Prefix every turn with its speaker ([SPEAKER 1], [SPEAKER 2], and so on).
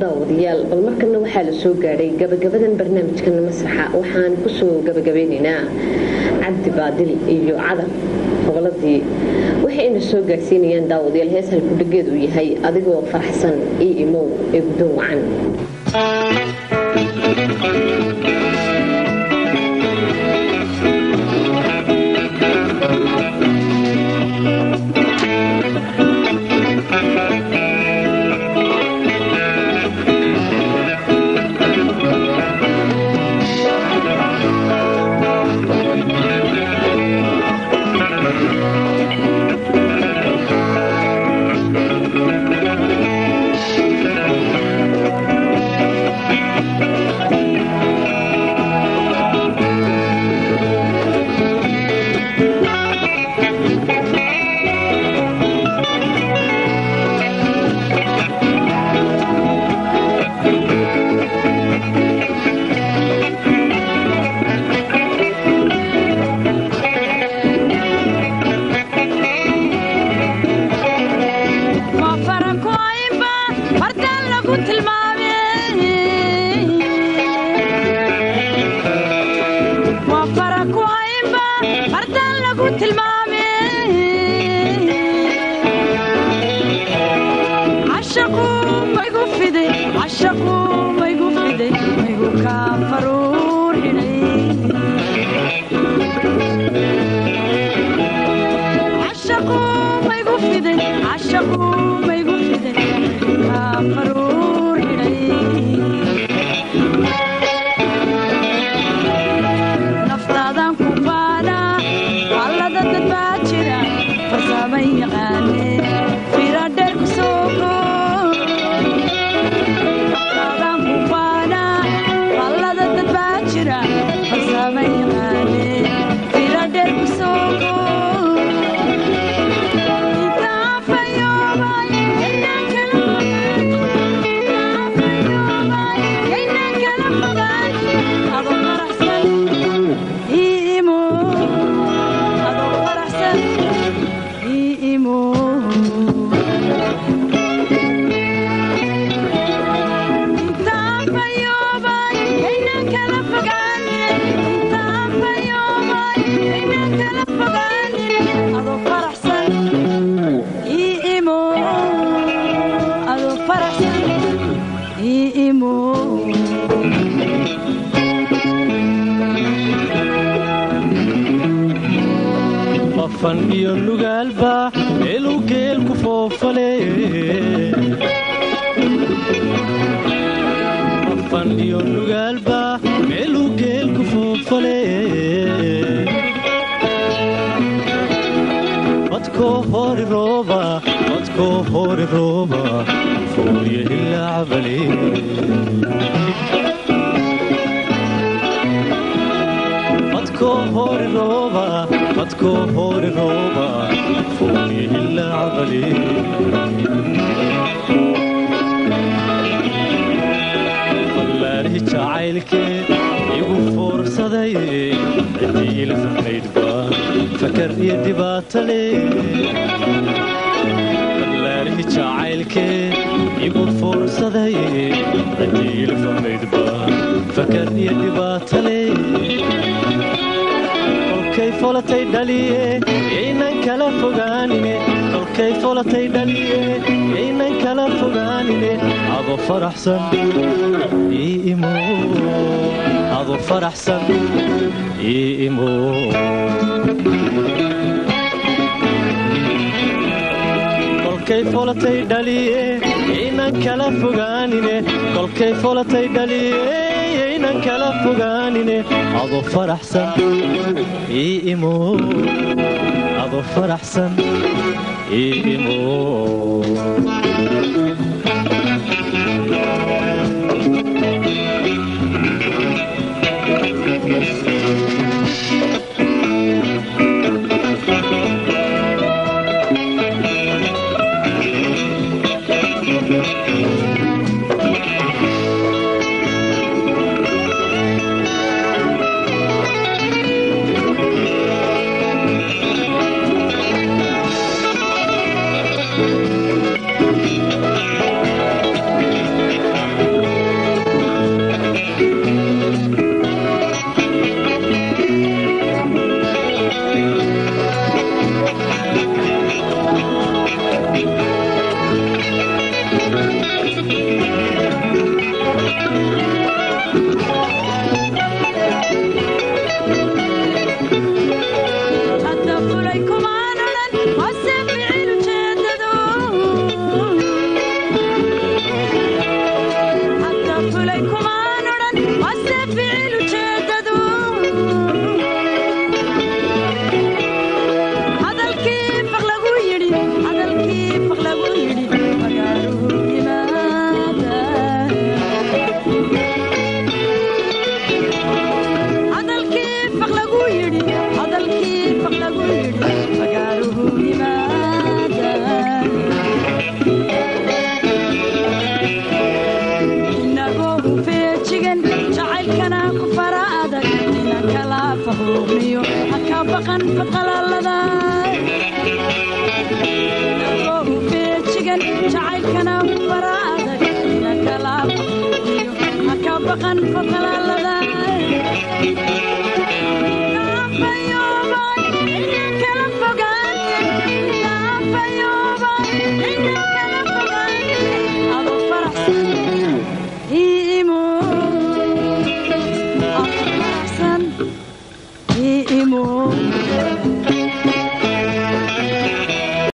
[SPEAKER 1] daawadayaal bal markana waxaa la soo gaadhay gabagabadan barnaamijkana masraxa waxaan kusoo gabagabeynaynaa cabdi baadil iyo cadar goboladii waxayna soo gaarsiinayaan daawadayaal hees halkudhageed uu yahay adigoo faraxsan io imow ee guddoon wacan
[SPEAKER 2] iyo nugaalba meeluu geelku foofale afan iyo nugaalba meeluu geelku foofale badkoo hori rooba badkoo hori rooba fooriya ilaa cabale badkoo hori rooba badkoo hori rooba fooriya ilaa cabale ballaarihi jacaylkeed igu foorsaday ciddii la fahmaydba fakar iyo dhibaatale ballaarihi jacaylkeed igu foorsaday ciddii la fahmaydba fakar iyo dhibaatale kolkay folatay dhaliye yaynan kala fogaanine kolkay folatay dhaliye yaynan kala fogaanine ado faraxsan ii imo ado faraxsan ii imo kolkay folatay dhaliye yaynan kala fogaanine kolkay folatay dhaliye yaynan kala fogaanine ado faraxsan ii imo ado faraxsan ii imo
[SPEAKER 3] hadda fulay kumaan odhan wase ficil ujeedadu hadalkii faq lagu yidhi hadalkii faq lagu yidhi magaaluhu yimaada hadalkii faq lagu yidhi hadalkii faq lagu yidhi magaaluhu yimaada inagoo feejigan jacaylkana ku fara adag ina kala fahuuqniyo haka baqan faqalalada inagoo feejigan jacaylkana ku fara adag ina kala fahuuqniyo haka baqan faqalalada